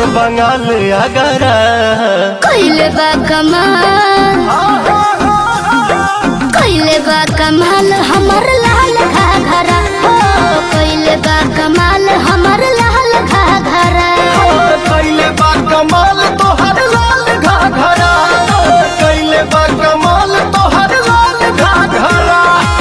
बंगाल अगर कइले बा कमाल कइले बा कमाल हमर लाल घाघरा हो कइले बा कमाल हमर लाल घाघरा कैले बा कमाल तोहर लाल घाघरा कैले बा कमाल तोहर लाल घाघरा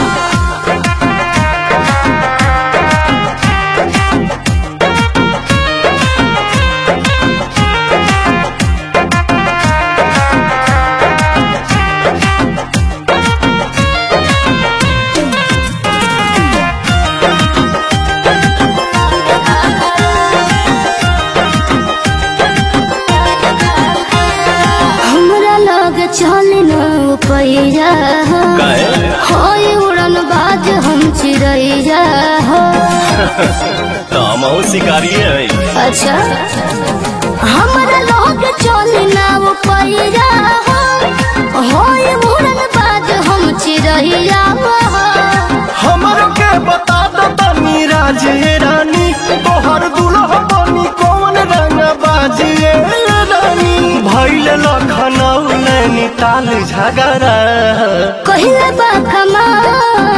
हमरा लग चल न पैया होय उड़न बाज हम चिड़ैया हो तामो शिकारी है अच्छा हमरा लग चल न पैया हो होय उड़न बाज हम चिड़ैया हो हमर के बता दो तनी राजे रानी तोहर दुल्हा बनी कौन रंग बाजिए रानी भैल लखनऊ नैनीताल झगड़ा कहिले बा कमाल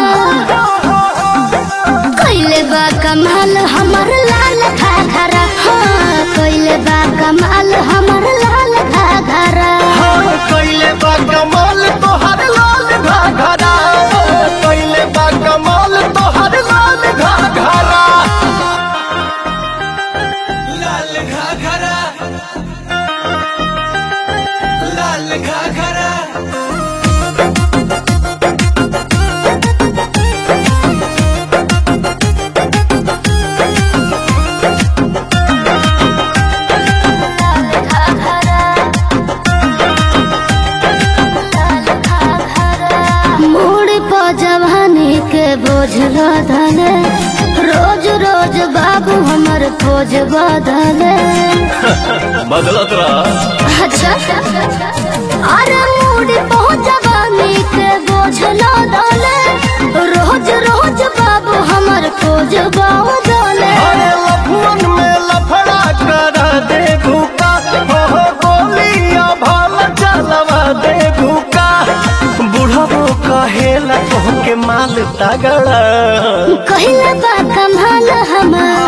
कहिले बा कमाल हमर लाल घाघरा हाँ कहिले बा कमाल हमर लाल घाघरा हाँ कैले बा कमाल तोहर लाल घाघरा कैले बा कमाल तोहर लाल घाघरा लाल घाघरा लाल घाघरा मोड़ पर जवानी के बोझ लदले रोज रोज बाबू हमर खोज बदले बदलत रहा अच्छा अरे मोड़ पर जवानी के बोझ लदले रोज रोज बाबू हमर खोज बदले अरे लफुअन में लफड़ा करा दे भूका हो गोलियां भाल चलवा दे भूका बुढ़बो कहेला तोहके माल तगड़ा कहिले बा कमाल हमार